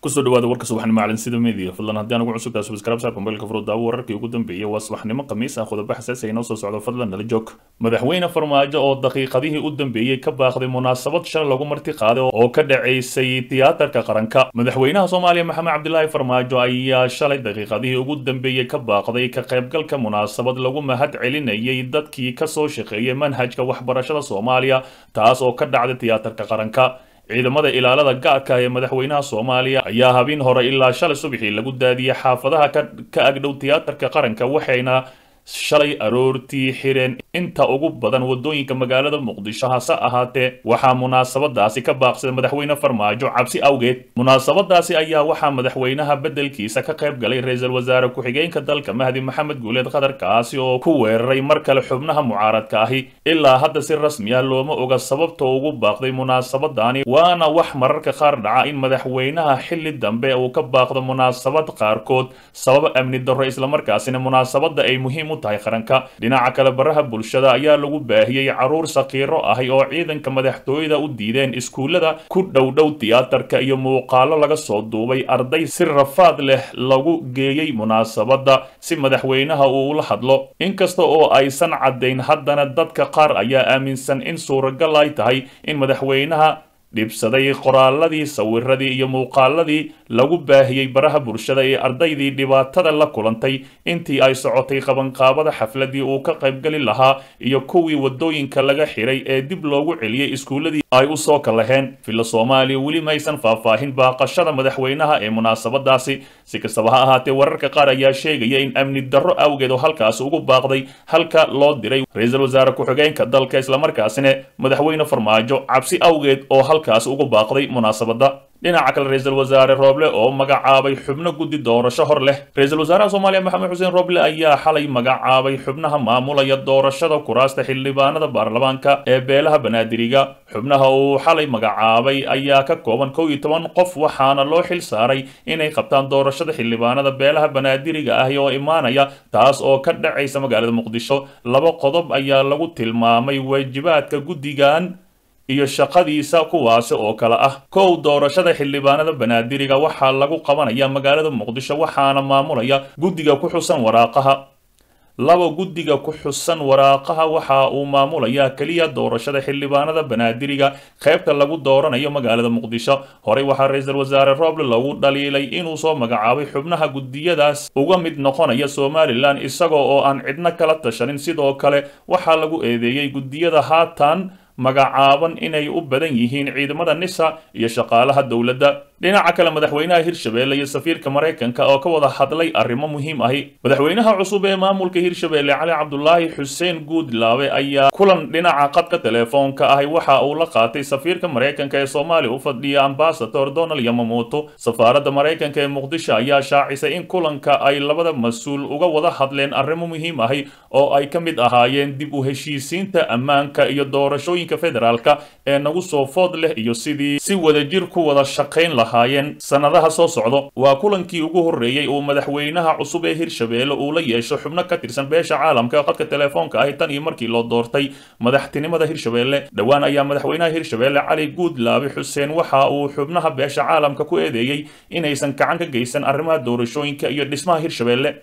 kusoo dhawaada warka subaxnimo macalin sida media fadlan haddii aan ugu cusub tahay subscribe saar mobilka furo daawo wararkii ugu dambeeyay waa subaxnimo khamiis ah qodobo xasaasi ay noo soo socdo fadlan nala joog madaxweyne farmaajo oo daqiiqadihii u dambeeyey ka baaqday munaasabad shal lagu marti qaaday oo ka dhacaysay tiyaatarka qaranka madaxweynaha soomaaliya maxamed cabdilaahi farmaajo ayaa shalay daqiiqadihii ugu dambeeyey ka baaqday ka qaybgalka munaasabad lagu mahad celinayay dadkii kasoo shaqeeyay manhajka waxbarashada soomaaliya taas oo ka dhacday tiyaatarka qaranka ciidamada ilaalada gaadka ee madaxweynaha soomaaliya ayaa habeen hore ilaa shalay subaxii lagu daadiyey xaafadaha ka agdhow tiyaatarka qaranka waxayna shalay aroortii xireen inta ugu badan wadooyinka magaalada muqdisho hase ahaatee waxaa munaasabadaasi ka baaqsaday madaxweyne farmaajo cabsi awgeed munaasabadaasi ayaa waxaa madaxweynaha beddelkiisa ka qayb galay ra-iisul wasaare ku-xigeenka dalka mahdi maxamed guuleed qatar kaasi oo ku weeraray mar kale xubnaha mucaaradka ahi ilaa hadda si rasmi ah looma oga sababta ugu baaqday munaasabadani waana wax mararka qaar dhaca in madaxweynaha xilli dambe uu ka baaqdo munaasabad qaarkood sabab amni darro islamarkaasina munaasabada ay muhiim tahay qaranka dhinaca kale baraha bulshada ayaa lagu baahiyey caruur sakiiro ahi oo ciidanka madaxtooyada u diideen iskuullada ku dhowdhow tiyaatarka iyo muuqaalo laga soo duubay arday si rafaad leh lagu geeyey munaasabada si madaxweynaha uu ula hadlo inkasta oo aysan caddayn haddana dadka qaar ayaa aaminsan in suuragal ay tahay in madaxweynaha dhibsaday qoraaladii sawiradii iyo muuqaaladii lagu baahiyey baraha bulshada ee ardaydii dhibaatada la kulantay intii ay socotay qabanqaabada xafladii uu ka qaybgeli lahaa iyo kuwii wadooyinka laga xiray ee dib loogu celiyey iskuulladii ay u soo kalaheen filla soomaaliya weli maysan faahfaahin baaqashada madaxweynaha ee munaasabadaasi si kastaba ha ahaatee wararka qaar ayaa sheegaya in amni darro awgeed oo halkaasi ugu baaqday halka loo diray ra-iisul wasaare ku-xigeenka dalka islamarkaasina madaxweyne farmaajo cabsi awgeed oo halkaasi ugu baaqday munaasabada dhinaca kale ra-iisul wasaare rooble oo magacaabay xubno guddi doorasho hor leh ra-iisul wasaaraha soomaaliya maxamed xuseen rooble ayaa xalay magacaabay xubnaha maamulaya doorashada kuraasta xildhibaanada baarlamaanka ee beelaha banaadiriga xubnaha uu xalay magacaabay ayaa ka kooban kow iyo toban qof waxaana loo xil saaray inay qabtaan doorashada xildhibaanada beelaha banaadiriga ahi oo imaanaya taas oo ka dhacaysa magaalada muqdisho laba qodob ayaa lagu tilmaamay waajibaadka guddigan iyo shaqadiisa kuwaasi oo kale ah kow doorashada xildhibaanada banaadiriga waxaa lagu qabanaya magaalada muqdisho waxaana maamulaya guddiga ku xusan waraaqaha laba guddiga ku xusan waraaqaha waxa uu maamulayaa keliya doorashada xildhibaanada banaadiriga qaybta lagu dooranayo magaalada muqdisho horey waxaa ra-iisul wasaare rooble lagu dhaliilay inuu soo magacaabay xubnaha guddiyadaas uga mid noqonaya somalilan isagoo oo aan cidno kala tashanin sidoo kale waxaa lagu eedeeyey guddiyada haatan magacaaban inay u badan yihiin ciidamada nisa iyo shaqaalaha dowladda dhinaca kale madaxweynaha hirshabeelle iyo safiirka maraykanka oo ka wada hadlay arrimo muhiim ahi madaxweynaha cusub ee maamulka hirshabeelle cali cabdulaahi xuseen guudlaabe ayaa kulan dhinaca qadka teleefoonka ahi waxa uu la qaatay safiirka maraykanka ee soomaaliya u fadhiya ambasador donald yamamoto safaaradda maraykanka ee muqdisho ayaa shaacisay in kulanka ay labada mas-uul uga wada hadleen arrimo muhiim ahi oo ay ka mid ahaayeen dib u heshiisiinta ammaanka iyo doorashooyinka federaalka ee nagu soo food leh iyo sidii si wadajir ku wada shaqayn lahaa sanadaha soo socdo waa kulankii ugu horreeyey uu madaxweynaha cusub ee hirshabeelle uu la yeesho xubno ka tirsan beesha caalamka ee qadka teleefoonka ahi tan iyo markii loo doortay madaxtinimada hirshabeelle dhowaan ayaa madaxweynaha hirshabeelle cali guudlaabe xuseen waxa uu xubnaha beesha caalamka ku eedeeyey inaysan gacan ka geysan arrimaha doorashooyinka iyo dhismaha hirshabeelle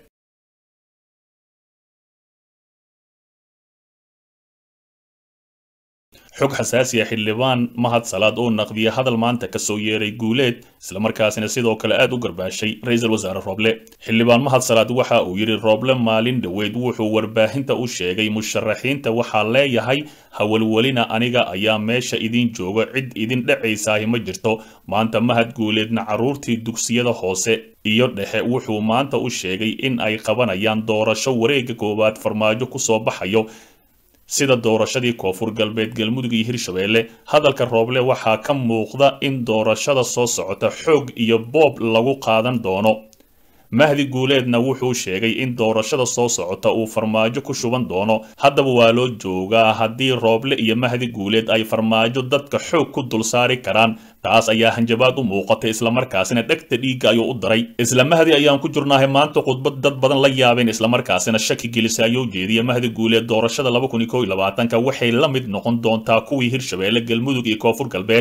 xog xasaasi ah xildhibaan mahad salaad oo naqdiya hadal maanta kasoo yeeray guuleed islamarkaasina sidoo kale aad u garbaashay ra-iisul wasaare rooble xildhibaan mahad salaad waxa uu yidhi rooble maalin dhoweyd wuxuu warbaahinta u sheegay musharaxiinta waxaa leeyahay hawalwelina aniga ayaa meesha idin jooga cid idin dhacaysaahi ma jirto maanta mahad guuleedna carruurtii dugsiyada hoose iyo dhexe wuxuu maanta u sheegay in ay qabanayaan doorasho wareegga koowaad farmaajo kusoo baxayo sida doorashadii koonfur galbeed galmudug iyo hirshabeelle hadalka rooble waxaa ka muuqda in doorashada soo socota xoog iyo boob lagu qaadan doono mahdi guuleedna wuxuu sheegay in doorashada soo socota uu farmaajo ku shuban doono haddaba waa loo joogaa haddii rooble iyo mahdi guuleed ay farmaajo dadka xoog ku dul saari karaan taas ayaa hanjabaad u muuqatay islamarkaasina dhegta dhiigga ayuu u daray isla mahdi ayaan ku jirnaahay maanta khudbad dad badan la yaabeen islamarkaasina shaki gelisa ayuu jeediya mahdi guuleed doorashada waxay la mid noqon doontaa kuwii hirshabeelle galmudug iyo koonfur galbeed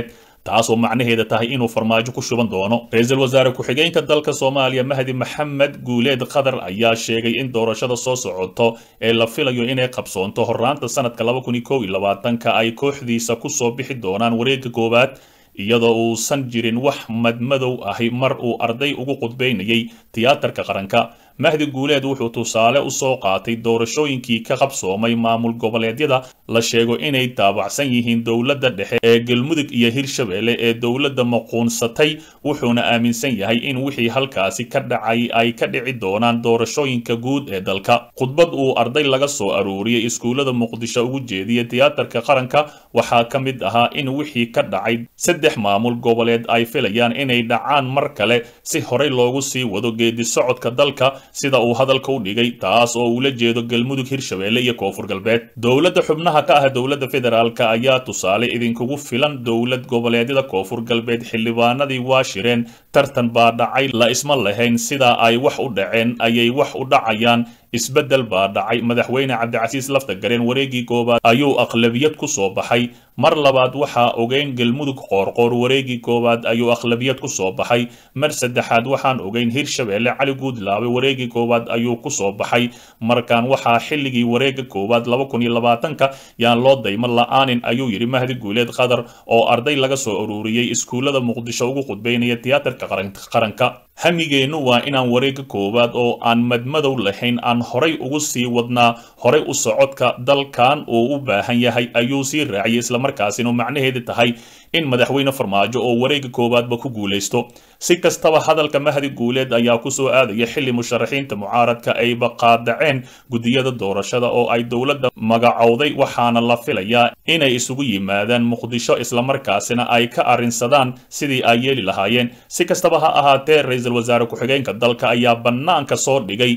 taasoo macnaheeda tahay inuu farmaajo ku shuban doono ra-iisul wasaare ku-xigeenka dalka soomaaliya mahdi maxamed guuleed qatar ayaa sheegay in doorashada soo socoto ee la filayo inay qabsoonto horraanta sanadka laba kun iyo kow iyo labaatanka ay kooxdiisa kusoo bixi doonaan wareegga koowaad iyadoo uusan jirin wax madmadow ahi mar uu arday ugu qudbaynayay tiyaatarka qaranka mahdi guuleed wuxuu tusaale u soo qaatay doorashooyinkii ka qabsoomay maamul goboleedyada la sheego inay taabacsan yihiin dowladda dhexe ee galmudug iyo hirshabelle ee dowladda maquunsatay wuxuuna aaminsan yahay in wixii halkaasi ka dhacay ay ka dhici doonaan doorashooyinka guud ee dalka khudbad uu arday laga soo aruuriyey iskuullada muqdisho ugu jeediyey tiyaatarka qaranka waxaa ka mid ahaa in wixii ka dhacay saddex maamul goboleed ay filayaan inay dhacaan mar kale si horey loogu sii wado geedi socodka dalka sida uu hadalka u dhigay taas oo ula jeedo galmudug hirshabelle iyo koonfur galbeed dowladda xubnaha ka ah dowladda federaalk ayaa tusaale idinkugu filan dowlad goboleedyada koonfur galbeed xildhibaanadii waa shireen tartan baa dhacay la isma lahayn sidaa ay wax u dhaceen ayay wax u dhacayaan isbeddel baa dhacay madaxweyne cabdicasiis laftagareen wareegii koowaad ayuu aqlabiyad ku soo baxay mar labaad waxaa ogeyn galmudug qoorqoor wareegii koowaad ayuu aqlabiyad ku soo baxay mar saddexaad waxaan ogeyn hirshabelle cali guudlaabe wareegii koowaad ayuu ku soo baxay markaan waxaa xilligii wareega koowaad laba kun iyo labaatanka yaan loo daymo la-aanin ayuu yidhi mahdi guuleed qatar oo arday laga soo ururiyey iskuullada muqdisho ugu qudbaynaya tiyaatarka qaranka hamigeennu waa inaan wareega koowaad oo aan madmadow lahayn aan horay ugu sii wadnaa horay u socodka dalkan uu u baahan yahay ayuu sii raaciyay islamarkaasina macnaheeda tahay in madaxweyne farmaajo oo wareega koowaadba ku guulaysto si kastaba hadalka mahdi guuleed ayaa kusoo aadaya xilli musharaxiinta mucaaradka ayba qaadaceen gudiyada doorashada oo ay dowladda magacowday waxaana la filayaa inay isugu yimaadaan muqdisho islamarkaasina ay ka arrinsadaan sidii ay yeeli lahaayeen si kastaba ha ahaatee ra-iisul wasaare ku-xigeenka dalka ayaa bannaanka soo dhigay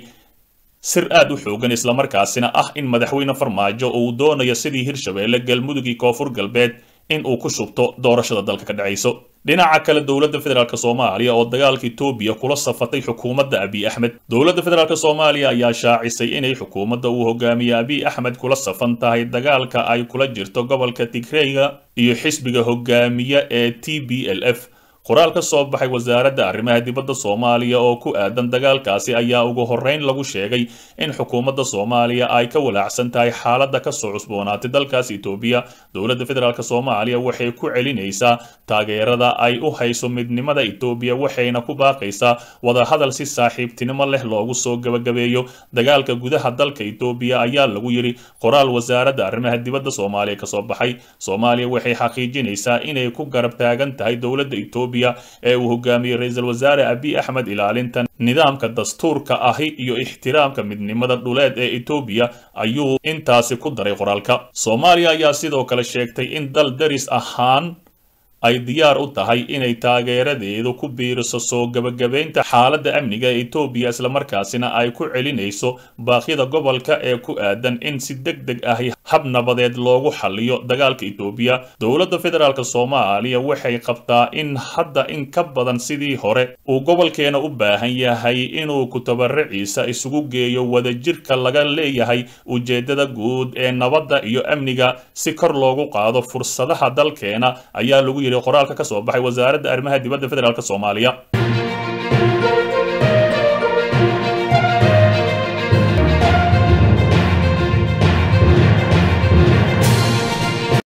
sir aad u xoogan islamarkaasina ah in madaxweyne farmaajo uu doonayo sidii hirshabelle galmudug iyo koonfur galbeed in uu ku shubto doorashada dalka ka dhacayso dhinaca kale dowladda federaalk soomaaliya oo dagaalka etoobiya kula safatay xukuumadda abiy axmed dowladda federaalk soomaaliya ayaa shaacisay inay xukuumadda uu hogaamiye abiy axmed kula safan tahay dagaalka ay kula jirto gobolka tigreyga iyo xisbiga hogaamiye ee t b l f qoraal ka soo baxay wasaaradda arrimaha dibadda soomaaliya oo ku aadan dagaalkaasi ayaa ugu horreyn lagu sheegay in xukuumadda soomaaliya ay ka walaacsan tahay xaaladda ka soo cusboonaatay dalkaas etoobiya dowladda federaalk soomaaliya waxay ku celinaysaa taageerada ay u hayso midnimada etoobiya waxayna ku baaqaysaa wadahadal si saaxiibtinimo leh loogu soo gebagabeeyo dagaalka gudaha dalka etoobiya ayaa lagu yidhi qoraal wasaaradda arrimaha dibadda soomaaliya kasoo baxay soomaaliya waxay xaqiijinaysaa inay ku garab taagan tahay dowladda etoobiya ee uu hogaamiyey ra-iisul wasaare abiy axmed ilaalinta nidaamka dastuurka ahi iyo ixtiraamka midnimada dhuleed ee etoobiya ayuu intaasi ku daray qoraalka soomaaliya ayaa sidoo kale sheegtay in dal daris ahaan ay diyaar u tahay inay taageeradeedu ku biiriso soo gebagabaynta xaaladda amniga ee etoobiya islamarkaasina ay ku celinayso baaqyada gobolka ee ku aadan in si deg deg ahi hab nabadeed loogu xaliyo dagaalka etoobiya dowladda federaalk soomaaliya waxay qabtaa in hadda in ka badan sidii hore uu gobolkeena u baahan yahay inuu kutabaraciisa isugu geeyo wadajirka laga leeyahay ujeedada guud ee nabadda iyo amniga si kor loogu qaado fursadaha dalkeena ayaa lagu yidhi qoraalka ka soo baxay wasaaradda arrimaha dibadda federaalk soomaaliya